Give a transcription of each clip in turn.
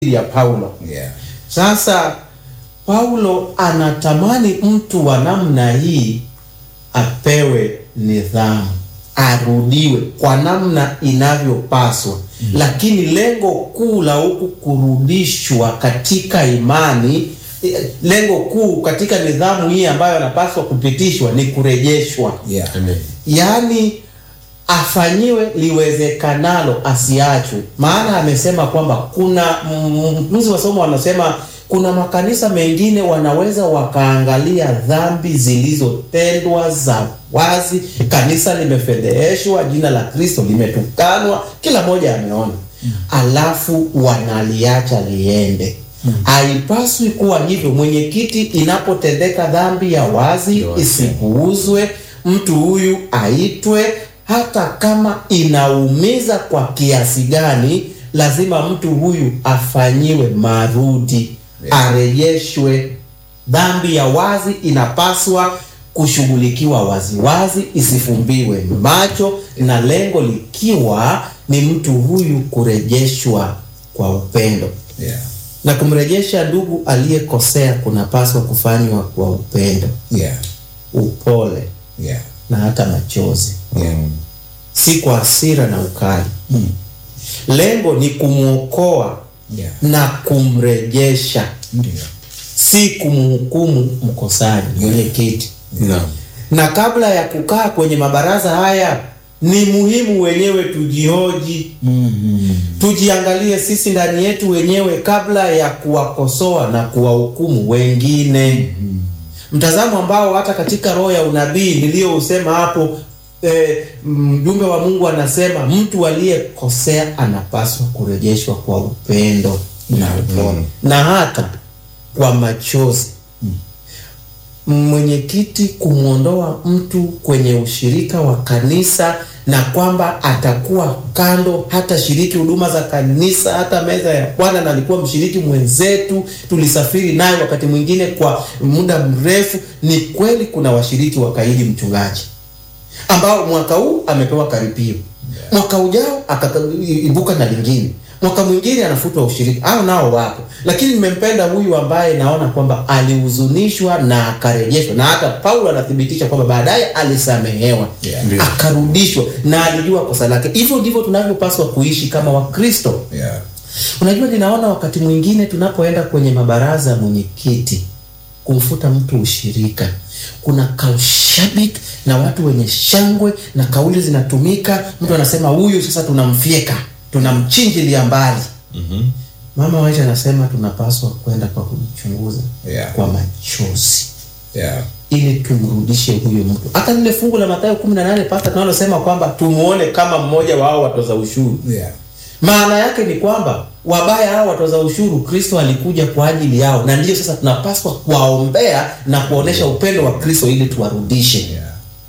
ya Paulo. Yeah. Sasa Paulo anatamani mtu wa namna hii apewe nidhamu, arudiwe kwa namna inavyopaswa. Lakini lengo kuu la huku kurudishwa katika imani, eh, lengo kuu katika nidhamu hii ambayo anapaswa kupitishwa ni kurejeshwa Yeah. Amen. yaani afanyiwe liwezekanalo asiachwe. Maana amesema kwamba kuna mtunzi wa somo wanasema kuna makanisa mengine wanaweza wakaangalia dhambi zilizotendwa za wazi, kanisa limefedheheshwa, jina la Kristo limetukanwa, kila mmoja ameona, alafu wanaliacha liende. Haipaswi kuwa hivyo. Mwenyekiti, inapotendeka dhambi ya wazi Ndio, isipuuzwe, mtu huyu aitwe, hata kama inaumiza kwa kiasi gani, lazima mtu huyu afanyiwe marudi, Yeah. arejeshwe. Dhambi ya wazi inapaswa kushughulikiwa waziwazi, isifumbiwe macho, na lengo likiwa ni mtu huyu kurejeshwa kwa upendo Yeah. na kumrejesha ndugu aliyekosea kunapaswa kufanywa kwa upendo, Yeah. upole Yeah. na hata machozi, Yeah. si kwa hasira na ukali. Lengo ni kumwokoa Yeah. na kumrejesha, Ndio. si kumhukumu mkosaji. Mwenyekiti, Naam. na kabla ya kukaa kwenye mabaraza haya ni muhimu wenyewe tujihoji, tujiangalie sisi ndani yetu wenyewe kabla ya kuwakosoa na kuwahukumu wengine. Mtazamo ambao hata katika roho ya unabii niliyousema hapo, eh, mjumbe wa Mungu anasema mtu aliyekosea anapaswa kurejeshwa kwa upendo na upole na hata kwa machozi mwenyekiti kumwondoa mtu kwenye ushirika wa kanisa na kwamba atakuwa kando, hata shiriki huduma za kanisa, hata meza ya Bwana, na alikuwa mshiriki mwenzetu, tulisafiri naye wakati mwingine kwa muda mrefu. Ni kweli kuna washiriki wakaidi mchungaji ambao mwaka huu amepewa karipio, mwaka ujao akaibuka na lingine, mwaka mwingine anafutwa ushirika. Hao nao wapo, lakini nimempenda huyu ambaye naona kwamba alihuzunishwa na akarejeshwa, na hata Paulo anathibitisha kwamba baadaye alisamehewa Yeah. Ndio. akarudishwa na alijua kosa lake. Hivyo ndivyo tunavyopaswa kuishi kama Wakristo. Yeah. Unajua, ninaona wakati mwingine tunapoenda kwenye mabaraza ya mwenyekiti kumfuta mtu ushirika, kuna kaushabiki na watu wenye shangwe na kauli zinatumika. Mtu anasema huyu sasa tunamfyeka, tunamchinjilia mbali. Mama Waisha anasema tunapaswa kwenda kwa kujichunguza Yeah. kwa machozi Yeah. ili tumrudishe huyo mtu. Hata lile fungu la Mathayo 18 pasta tunalosema kwamba tumuone kama mmoja wao watoza ushuru. Yeah. Maana yake ni kwamba wabaya hao watoza ushuru, Kristo alikuja kwa ajili yao, na ndiyo sasa tunapaswa kuwaombea na kuonesha upendo wa Kristo ili tuwarudishe. Yeah.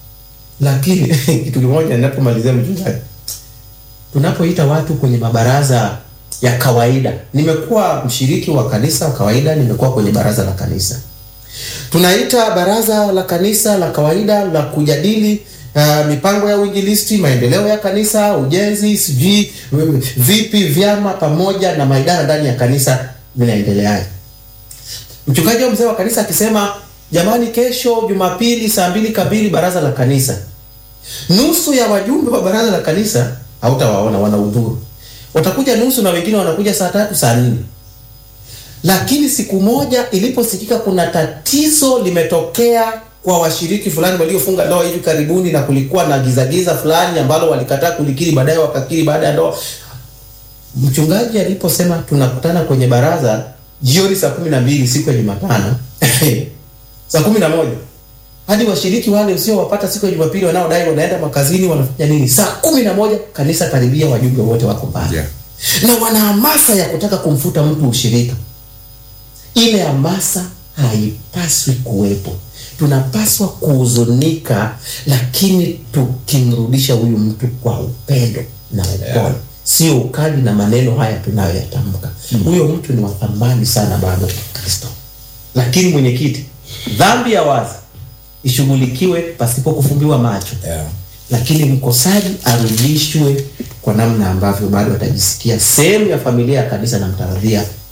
Lakini kitu kimoja ninapomalizia, mchungaji, tunapoita watu kwenye mabaraza ya kawaida, nimekuwa mshiriki wa kanisa wa kawaida, nimekuwa kwenye baraza la kanisa tunaita baraza la kanisa la kawaida la kujadili uh, mipango ya uinjilisti, maendeleo ya kanisa, ujenzi, sijui uh, vipi vyama pamoja na maidara ndani ya kanisa vinaendeleaje. Mchungaji au mzee wa kanisa akisema, jamani, kesho Jumapili saa mbili kamili baraza la kanisa, nusu ya wajumbe wa baraza la kanisa hautawaona, wanahudhuru. Watakuja nusu na wengine wanakuja saa tatu saa nne lakini siku moja iliposikika kuna tatizo limetokea kwa washiriki fulani waliofunga ndoa hivi karibuni, na kulikuwa na gizagiza fulani ambalo walikataa kulikiri, baadaye wakakiri baada ya ndoa. Mchungaji aliposema tunakutana kwenye baraza jioni saa kumi na mbili siku ya Jumatano saa kumi na moja hadi washiriki wale usiowapata siku ya Jumapili wanaodai wanaenda makazini wanafanya nini? Saa kumi na moja kanisa karibia, wajumbe wote wako pale Yeah. na wana hamasa ya kutaka kumfuta mtu ushirika. Ile hamasa haipaswi kuwepo. Tunapaswa kuhuzunika, lakini tukimrudisha huyu mtu kwa upendo na upole, Yeah. sio ukali na maneno haya tunayoyatamka. Huyo mtu ni wa thamani sana bado Kristo. Lakini mwenyekiti, dhambi ya wazi ishughulikiwe pasipo kufumbiwa macho Yeah. lakini mkosaji arudishwe kwa namna ambavyo bado atajisikia sehemu ya familia ya kanisa na mtaradhia